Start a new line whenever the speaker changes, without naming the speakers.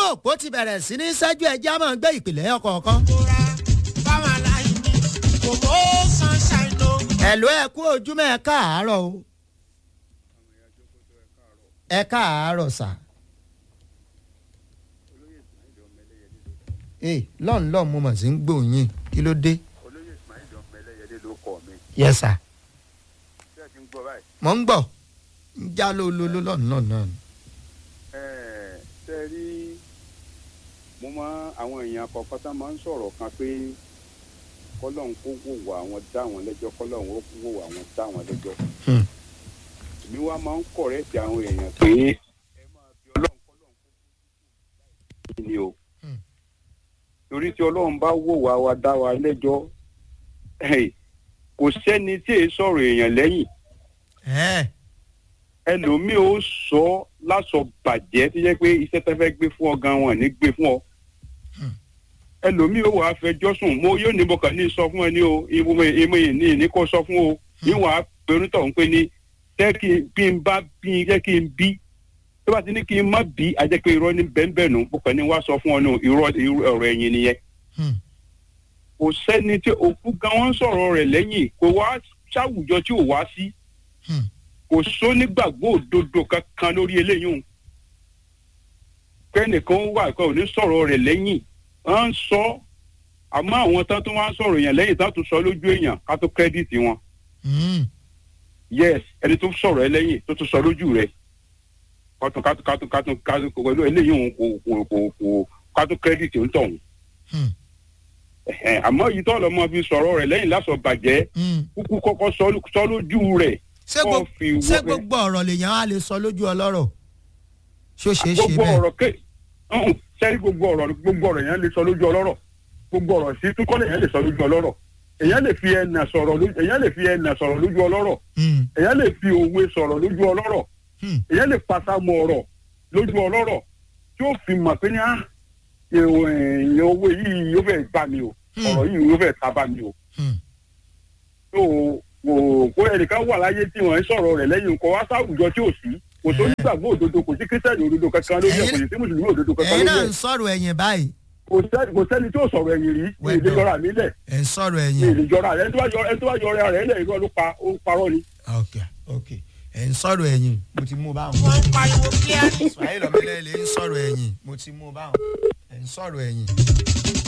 òpó ti bẹ̀rẹ̀ sí ní ṣẹ́jú ẹjẹ́ máa ń gbé ìpìlẹ̀ ọkọ̀ọ̀kan.
kóra báwọn aláìní kò mọ́ sunshine ló.
ẹ̀lú ẹ kú ojúmọ́ ẹ káàárọ̀ o. ẹ káàárọ̀ sà. ee lọ́n lọ́n mo mọ̀ sí ń gbòòyìn kí ló dé.
olóyè ismail ọmọ ẹlẹ́yẹlé ló kọ́ mi
yẹ sà
bí ẹ ti ń gbọ́ báyìí.
mọ̀ ń gbọ̀ ń já lólóló lọ́n lọ́n náà.
Ẹ̀ẹ́, ṣe rí mo máa àwọn èèyàn kọ̀ọ̀kan tá máa ń sọ̀rọ̀ kan pé kọ́lọ́hún kó wò wá àwọn dá àwọn lẹ́jọ́ kọ́lọ́hún ó wò wá àwọn dá àwọn lẹ́jọ́.
Hmm.
èmi wá máa ń kọ̀rẹ́tì àwọn èèyàn pé ẹ máa bí ọlọ́run kọ́lọ́hún kó kó ni o.
Hmm.
torí tí ọlọ́run bá wò wá wa dá wa lẹ́jọ́ ẹ̀, kò sẹ́ni tí èé sọ̀rọ̀ èèyàn lẹ́yìn
ẹ
ẹlòmíì ó sọ lásọ bàjẹ́ tó jẹ́ pé iṣẹ́ tó fẹ́ gbé fún ọ gan wọn ní gbé fún ọ.
Hmm.
ẹlòmíì ó wàá fẹjọ́ sùn mo yóò ní bọ̀kàn ní sọ fún ẹ ní o ìmọ̀ ìmọ̀ yìí ní ìní kò sọ fún o níwọ̀n á pẹ̀lú tọ̀ ń pè ní jẹ́ kí n bí n bá bí n jẹ́ kí n bí tó bá ti ní kí n má bí a jẹ́ pé irọ́ ní bẹ́ẹ̀nbẹ́ẹ̀ nù bọ̀kàn ní wàá sọ fún ọ ní irọ́ irọ́ ọ̀rọ̀ ẹ̀yìn nìyẹn
Hmm.
kò sẹ́ni tí òkú gan wọn sọ̀rọ̀ rẹ̀ lẹ́yìn kò wá sáwùjọ tí ò wá sí
Hmm.
kò sónígbàgbọ́ òdodo kankan lórí eléyìí o kẹ́nìkan wà kó ní sọ̀rọ̀ rẹ̀ lẹ́yìn wọ́n ń sọ àmọ́ àwọn tán tó wá ń sọ̀rọ̀ yẹn lẹ́yìn tán tó sọ lójú èèyàn ká tó kírẹ́dìtì wọn
Hmm.
yes ẹni tó sọ̀rọ̀ ẹ lẹ́yìn tó tó sọ lójú rẹ̀ kátó kátó kátó kátó kátó pẹ̀lú eléyìí òun kò kò kò kò kátó kírẹ́dìtì ń tọ̀hún
Hmm.
Ẹ̀hẹ̀n, àmọ́ yìí tọ́ lọ́mọ fi sọ̀rọ̀ rẹ̀ lẹ́yìn lásọ̀ bàjẹ́
Hmm.
kúkú kọ́kọ́ sọ sọ lójú rẹ̀
ṣé
kọ́
gbogbo
fi
ṣé
wọ́
gbogbo ọ̀rọ̀ lèèyàn á lè sọ lójú ọlọ́rọ̀ ṣó ṣeé ṣe
gbogbo
bẹ́ẹ̀.
ọ̀rọ̀ ké ọ̀hún, sẹ́rí gbogbo ọ̀rọ̀ gbogbo ọ̀rọ̀ yẹn lè sọ lójú ọlọ́rọ̀ gbogbo ọ̀rọ̀ sí túkọ́lẹ̀ yẹn lè sọ lójú ọlọ́rọ̀ èyàn lè fi ẹnà sọ̀rọ̀ lójú èyàn lè fi ẹnà sọ̀rọ̀ lójú ọlọ́rọ̀
Hmm.
èyàn lè fi òwe sọ̀rọ̀ lójú ọlọ́rọ̀
Hmm.
èyàn lè pàṣàmù ọ̀rọ̀ lójú ọlọ́rọ̀ tí ó fi mọ̀ pé ní á èèyàn owó yìí yóò fẹ́ gbà mí o
Hmm.
ọ̀rọ̀ yìí yóò fẹ́ tábà mí o
Hmm.
tó kò kó ẹnìkan wà láyé tí wọ́n ń sọ̀rọ̀ rẹ̀ lẹ́yìn kó wá sáwùjọ tí ò sí kò tó nígbàgbọ́ òdodo kò sí kírísítẹ́nì òdodo kankan lórí ẹ̀ kò sí sí mùsùlùmí òdodo kankan
ẹ̀yin
lórí
náà
ẹ̀
ń sọ̀rọ̀ ẹ̀yìn báyìí
kò sẹ́ni kò sẹ́ni tí ò sọ̀rọ̀ ẹ̀yìn rí ní
Well
ìlú
done.
yọra mi lẹ̀
ẹ̀ ń sọ̀rọ̀
ní
ẹ̀yìn.
ìlú yọra rẹ̀ ẹni tó bá yọ ẹni tó bá yọra rẹ̀ lẹ̀ irọ́ ló pa ó parọ́ ni.
ok ok ẹ̀ ń sọ̀rọ̀ ẹ̀yìn mo ti mú báwọn.
wọ́n ń pariwo kíá ní.
ismail ọmọlẹ́lẹ̀ ń sọ̀rọ̀ ẹ̀yìn mo ti mú báwọn ẹ̀ ń sọ̀rọ̀ ẹ̀yìn.